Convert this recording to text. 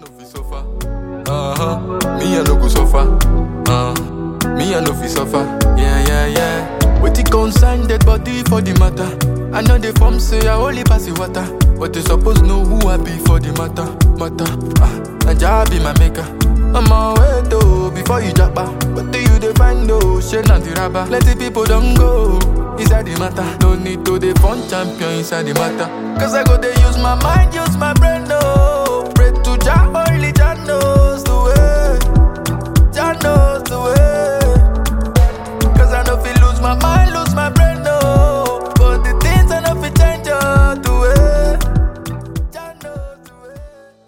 no fit suffer. Uh-huh. Me I no go suffer. Uh. Me I no fit suffer. Yeah, yeah, yeah. Wetin concern dead body for the matter? I know the form say I only pass the water, but you suppose know who I be for the matter. Matter. Ah, Naija be my maker. I'm on way though before you japa. But do you dey find though? Shey na the rubber. Plenty people don't go inside the matter. No need to dey fun champion inside the matter. Cause I go dey use my mind, use my brain, no. Pray to Jah